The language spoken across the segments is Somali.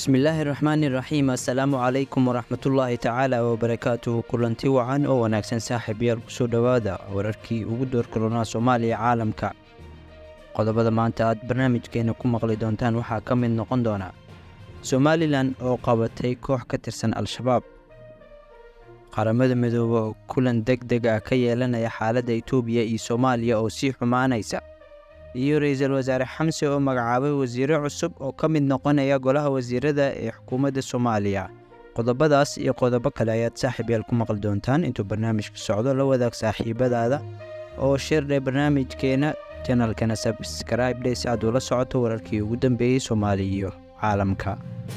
bismillaahi raxmaani raxiim assalaamu calaykum waraxmatullaahi tacaala wabarakaatuhu kulanti wacan oo wanaagsan saaxiib yaal kusoo dhowaada wararkii ugu doorkaroonaa soomaaliya caalamka qodobada maanta aad barnaamijkeena ku maqli doontaan waxaa ka mid noqon doona somalilan oo qabatay koox ka tirsan al-shabaab qaramada midoobe oo kulan deg deg ah ka yeelanaya xaaladda itoobiya iyo soomaaliya oo sii xumaanaysa iyo ra-iisul wasaare xamse oo magacaabay wasiiro cusub oo ka mid noqonaya golaha wasiirada ee xukuumadda soomaaliya qodobadaas iyo qodobo kale ayaad saaxiib yaal ku maqli doontaan intuu barnaamijka socdo la wadaag saaxiibadaada oo shirdhe barnaamijkeena janalkana sabskraibe dhe si aad ula socoto wararkii ugu dambeeyey soomaaliya iyo caalamka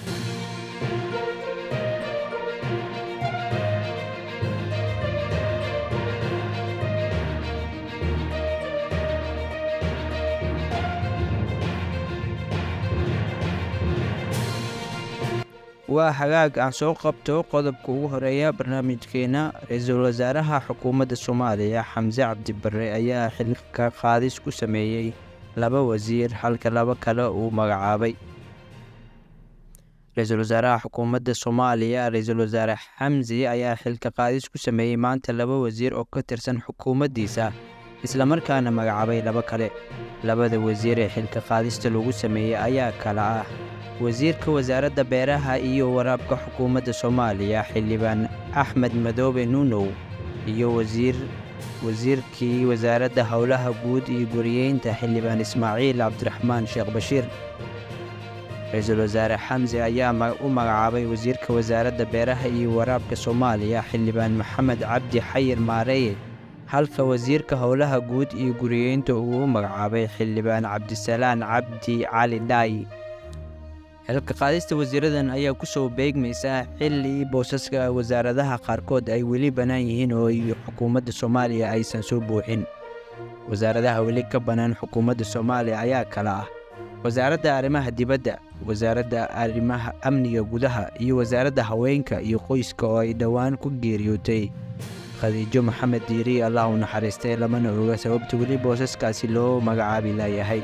waa hagaag aan soo qabto qodobka ugu horeeya barnaamijkeena ra-iisul wasaaraha xukuumadda soomaaliya xamse cabdibare ayaa xilka qaadis ku sameeyey laba wasiir halka laba kale uu magacaabay ra-iisul wasaaraha xukuumadda soomaaliya ra-iisul wasaare xamsi ayaa xilka qaadis ku sameeyey maanta laba wasiir oo ka tirsan xukuumaddiisa islamarkaana magacaabay laba kale labada wasiir ee xilka qaadista lagu sameeyey ayaa kala ah wasiirka wasaaradda beeraha iyo waraabka xukuumadda soomaaliya xildhibaan axmed madoobe nuunow iyo wasiir wasiirkii wasaaradda howlaha guud iyo guriyeynta xildhibaan ismaaciil cabdiraxmaan sheekh bashiir ra-iisul wasaare xamse ayaa u magacaabay wasiirka wasaaradda beeraha iyo waraabka soomaaliya xildhibaan maxamed cabdi xayir maareeye halka wasiirka howlaha guud iyo guriyeynta uu u magacaabay xildhibaan cabdisalaan cabdi cali dhaayi xilka qaadista wasiiradan ayaa ku soo beegmaysa xilli boosaska wasaaradaha qaarkood ay weli bannaan yihiin oo xukuumadda soomaaliya aysan soo buuxin wasaaradaha weli ka bannaan xukuumadda soomaaliya ayaa kala ah wasaaradda arrimaha dibadda wasaaradda arrimaha amniga gudaha iyo wasaaradda haweenka iyo qoyska oo ay dhowaan ku geeriyootay khadiijo maxamed diiri allah u naxariistay lamana oga sababta weli boosaskaasi loo magacaabi laayahay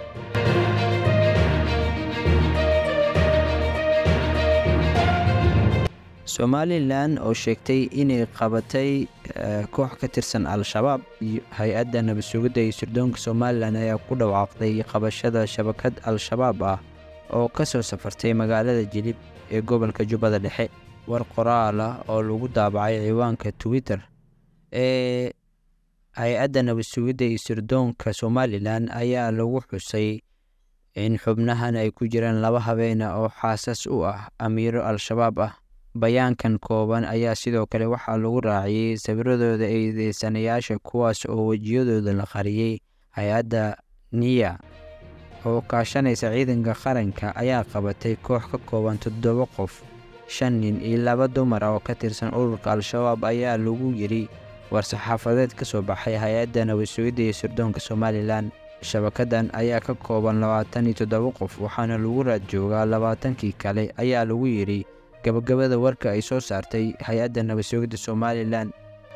somalilan oo sheegtay inay qabatay koox ka tirsan al-shabaab hay-adda nabadsugidda iyo sirdoonka somalilan ayaa ku dhawaaqday qabashada shabakad al-shabaab ah oo ka soo safartay magaalada jilib ee gobolka jubbada dhexe war qoraal ah oo lagu daabacay ciwaanka twitter ee hay-adda nabadsugidda iyo sirdoonka somalilan ayaa lagu xusay in xubnahan ay ku jiraan laba habeena oo xaasas u ah amiiro al-shabaab ah bayaankan kooban ayaa sidoo kale waxaa lagu raaciyey sawiradooda eedeysanayaasha kuwaas oo wejiyadooda la qariyey hay-adda niya oo kaashanaysa ciidanka qaranka ayaa qabatay koox ka kooban toddoba qof shan nin iyo laba dumar oo ka tirsan ururka al-shabaab ayaa lagu yidhi war-saxaafadeed ka soo baxay hay-adda nabadsugidda iyo sirdoonka somalilan shabakadan ayaa ka kooban labaatan iyo toddoba qof waxaana lagu raad joogaa labaatankii kale ayaa lagu yidhi gabagabada warka ay soo saartay hay-adda nabadsugidda somalilan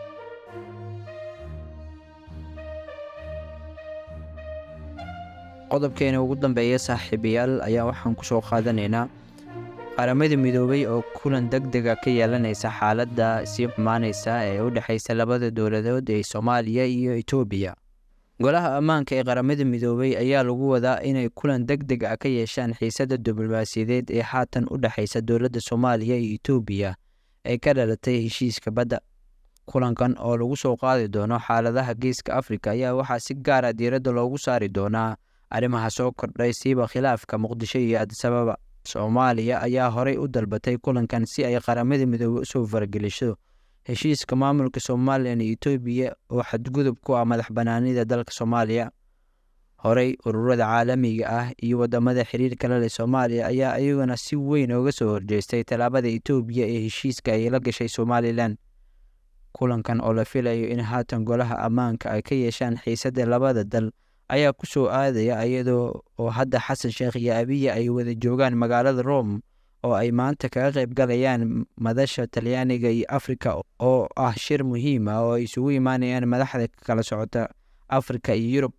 qodobkeena ugu dambeeya saaxiibayaal ayaa waxaan ku soo qaadanaynaa qaramada midoobay oo kulan deg dega ka yeelanaysa xaaladda sii xumaanaysa ee u dhexaysa labada dowladood ee soomaaliya iyo itoobiya golaha ammaanka ee qaramada midoobay ayaa lagu wadaa inay kulan deg deg ah ka yeeshaan xiisadda diblomaasiyadeed ee haatan u dhexaysa dowladda soomaaliya iyo itoobiya ee ka dhalatay heshiiska badda kulankan oo lagu soo qaadi doono xaaladaha geeska afrika ayaa waxaa si gaara diiradda loogu saari doonaa arrimaha soo kordhay siiba khilaafka muqdisho iyo adisababa soomaaliya ayaa horey u dalbatay kulankan si ay qaramada midoobey usoo farageliso heshiiska maamulka somalilan iyo etoobiya oo xadgudub ku ah madax banaanida dalka soomaaliya horey ururada caalamiga ah iyo wadamada xiriirka la leh soomaaliya ayaa iyaguna si weyn ooga soo horjeestay tallaabada etoobiya ee heshiiska ay la gashay somalilan kulankan oo la filayo in haatan golaha ammaanka ay ka yeeshaan xiisadda labada dal ayaa ku soo aadaya iyadoo oo hadda xasan sheekh iyo abiya ay wada joogaan magaalada rome oo ay maanta kaga qayb galayaan madasha talyaaniga iyo afrika oo ah shir muhiim ah oo ay isugu imaanayaan madaxda kala socota afrika iyo yurub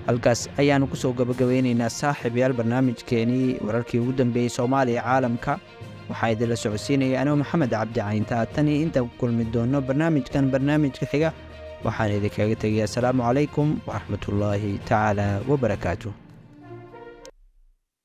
halkaas ayaanu kusoo gabagabeyneynaa saaxiibayaal barnaamijkeenii wararkii ugu dambeeyey soomaaliya caalamka waxaa idinla socodsiinaya anoo maxamed cabdi caynta tan iyo intaan ku kulmi doono barnaamijkan barnaamijka xiga waxaan idinkaga tegaya asalaamu calaykum waraxmatullaahi tacaala wabarakaatu